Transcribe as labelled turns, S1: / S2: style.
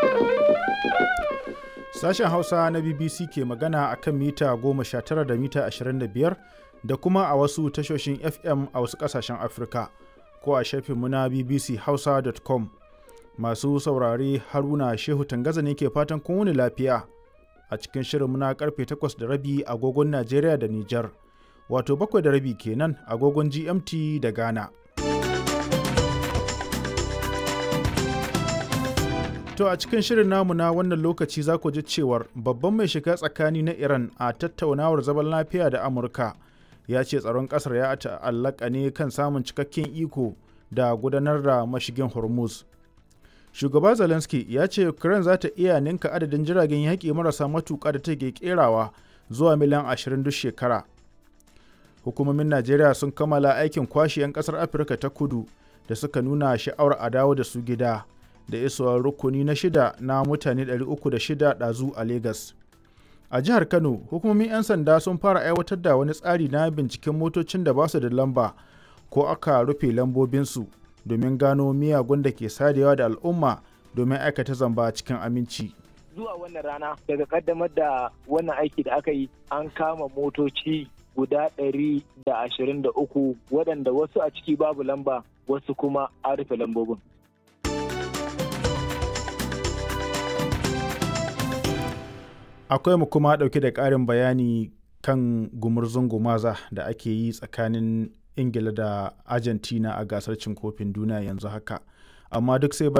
S1: Sashen Hausa na BBC ke magana a kan mita 19 da mita 25 da kuma a wasu tashoshin FM a wasu ƙasashen Afirka ko a shafinmu na bbchausa.com. Masu saurare Haruna Shehu Tangaza ne ke fatan kun wuni lafiya a cikin shirinmu na karfe 8 da rabi agogon Najeriya da Nijar, wato 7 da rabi kenan agogon GMT da Ghana. To a cikin shirin namu na wannan lokaci za ku ji cewar babban mai shiga tsakani na Iran a tattaunawar zaman lafiya da Amurka ya ce tsaron ƙasar ya ta'allaka ne kan samun cikakken iko da gudanar da mashigin Hormuz. Shugaba Zelensky ya ce Ukraine za ta iya ninka adadin jiragen yaƙi marasa matuƙa da take kerawa zuwa miliyan 20 duk shekara. Hukumomin Najeriya sun kammala aikin kwashe 'yan ƙasar Afirka ta kudu da suka nuna sha'awar a dawo da su gida. da isowar rukuni na shida na mutane 306 ɗazu a Legas. A jihar Kano, hukumomin 'yan sanda sun fara aiwatar da wani tsari na binciken motocin da ba su da lamba ko aka rufe lambobinsu domin gano miyagun da ke sadewa da al'umma domin aikata zamba cikin aminci.
S2: Zuwa wannan rana daga kaddamar da wannan aiki da aka yi an kama motoci guda ɗari da ashirin da uku waɗanda wasu a ciki babu lamba wasu kuma an rufe lambobin.
S1: akwai mu kuma ɗauke da ƙarin bayani kan gumurzun gumaza da ake yi tsakanin ingila da argentina a gasar cin kofin duniya yanzu haka amma duk sai